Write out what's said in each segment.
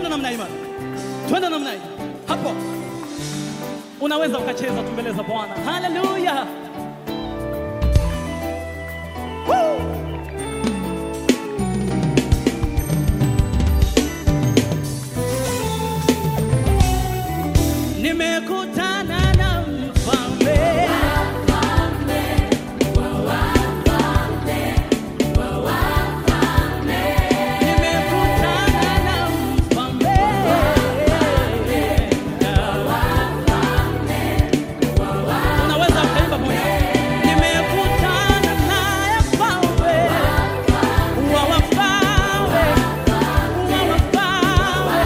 twende namna hii, twende namna hii. Hapo unaweza ukacheza tu mbele za Bwana. Haleluya! Woo! Nimekutana na mfalme Nimekutana na mfalme Unaweza ukaimba moja. Nimekutana naye mfalme wa wafalme, wa wafalme.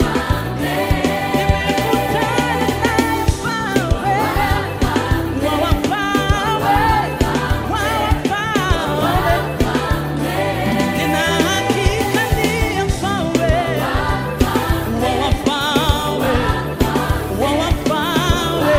Nimekutana naye mfalme wa wafalme, wa wafalme. Nina hakika ndiye mfalme wa wafalme, wa wafalme.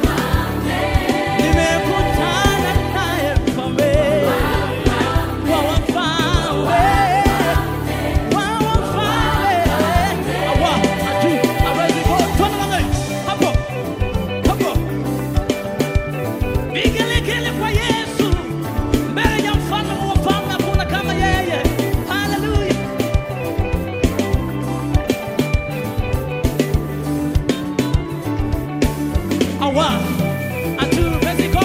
Nimekutana naye mfalme wa wafalme, wa wafalme. Awa, atu, hawezi ku- twende namna hii. Hapo, hapo. Vigelegele kwa Yesu, mbele ya mfalme wa wafalme hakuna kama yeye. Haleluya. Awa, atu, Mexico.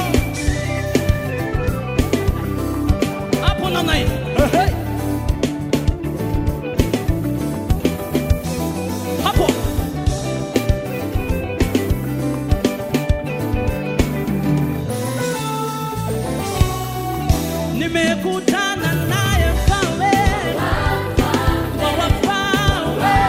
Hapo namna hii. Ehe. Hapo. Nimekutana naye mfalme wa wafalme.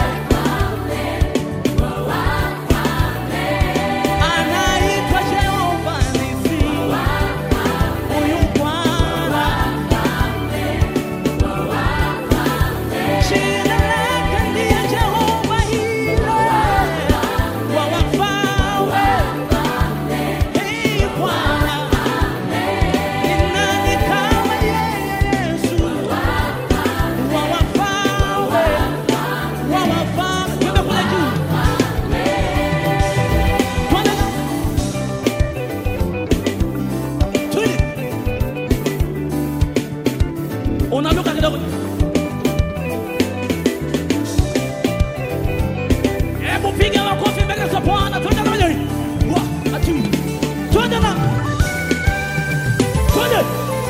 Anaitwa Jehova Nisi. Huyu Bwana. Jina lake ndiye Jehova Yire. Wa wafalme. Hey, Bwana. Ni nani kama Yesu? Wa wafalme. Wa wafalme. Twende kule juu. Twende. Twende. Unaluka kidogo. Hebu piga makofi mbele za Bwana. Twende na mwenyewe. Wa, atu. Twende na. Twende.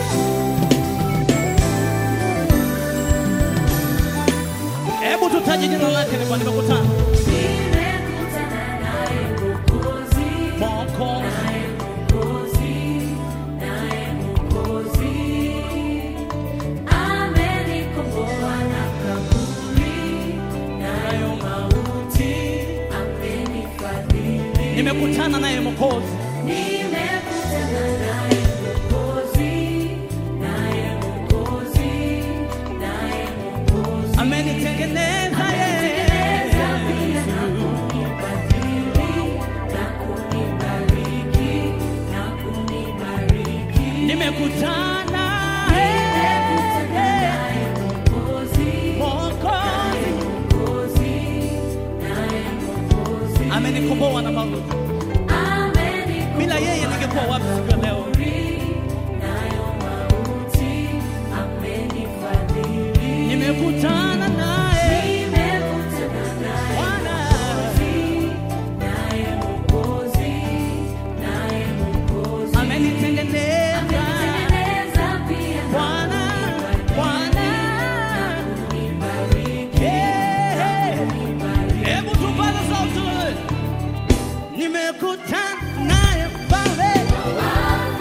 Hebu tutaje jina lake ni Bwana nimekutana. Nimekutana naye Mwokozi, Mwokozi. naye Mwokozi, naye Mwokozi. Amenikomboa na kaburi, nayo mauti amenifadhili. Nimekutana naye Mwokozi. Nimekutana naye Mwokozi, naye Mwokozi, naye Mwokozi. Amenitengeneza yeye. Amenitengeneza pia na kunibadili, na kunibariki, na kunibariki. Nimekutana Nimekutana naye Mwokozi, Mwokozi. Mwokozi, naye Mwokozi. Amenikomboa na mauti. Amenikomboa Bila yeye ningekuwa wapi siku ya leo? nayo mauti amenifadhili. Nimekutana naye Nimekutana naye Bwana. naye Mwokozi, naye Mwokozi. Amenitengeneza Amenitengeneza pia na Bwana. Bwana. kunibariki, Yeah. kunibariki. Hebu tupaze sauti. Nimekutana naye mfalme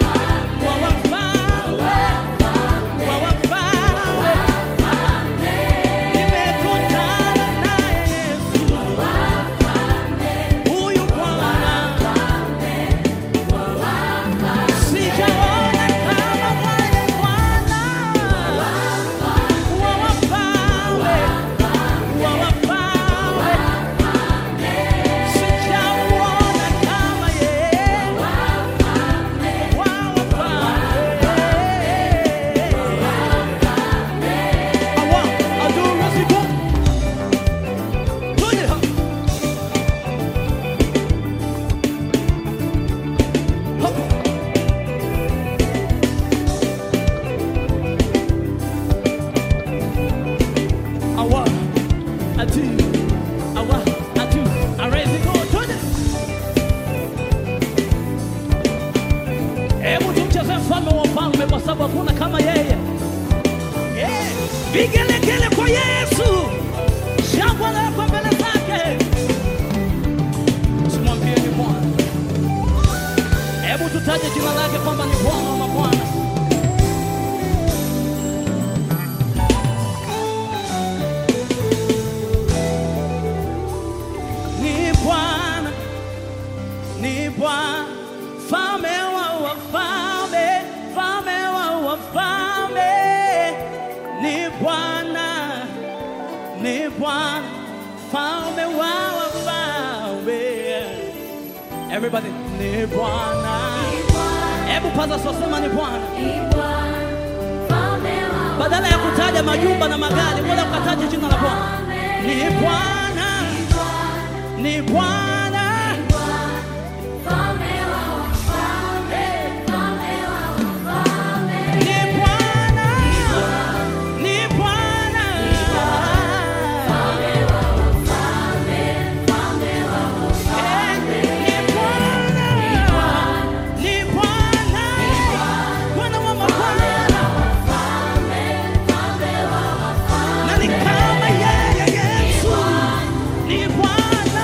Vigelegele kwa Yesu, shangwe lako mbele zake. Simwambie ni Bwana. Hebu tutaje jina lake kwamba ni Bwana wa mabwana. Ni Bwana, ni Bwana, mfalme wa wafalme, mfalme wa wafalme. Ni Bwana, ni Bwana, mfalme wa wafalme. Everybody, ni Bwana. Hebu paza sosema ni Bwana. Badala ya kutaja majumba na magari, mbona ukataja jina la Bwana? Ni Bwana, ni Bwana. Ni Bwana, ni Bwana. Eh, ni Bwana, ni Bwana. Bwana wa mabwana. Na ni kama yeye Yesu. Ni Bwana.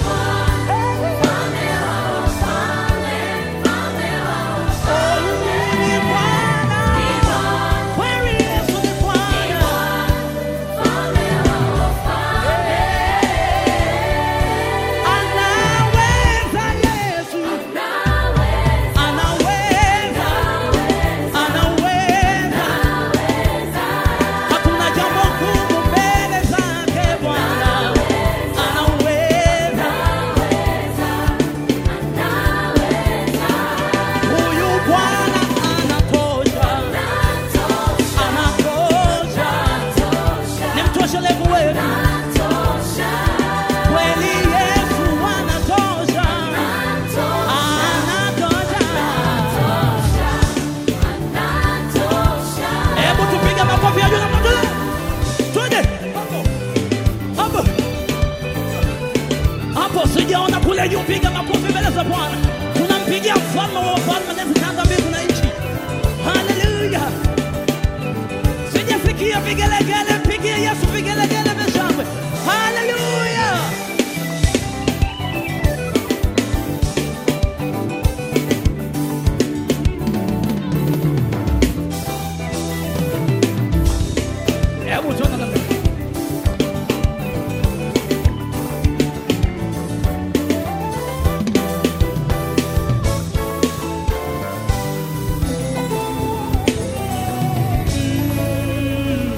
Oh, ni Bwana. Kweli Yesu ni Bwana. Anaweza Yesu. Anaweza. Anaweza. Hakuna jambo gumu mbele zake Bwana. Anaweza. Huyu Bwana anatosha. Anatosha. Ni mtoshelevu wetu. Kweli Yesu anatosha. Anatosha. Hebu tupige makofi ya juu na mwanzo. Twende. Hapo. Hapo. Hapo sijaona kule juu, piga makofi mbele za Bwana. Tunampigia mfalme wa wafalme na zitanga mbingu na nchi. Haleluya. Sijasikia vigelegele, mpigie Yesu vigelegele vya shangwe. Haleluya. Hebu tuone namna hii.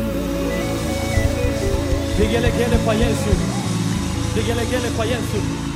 Vigelegele kwa Yesu, vigelegele kwa Yesu.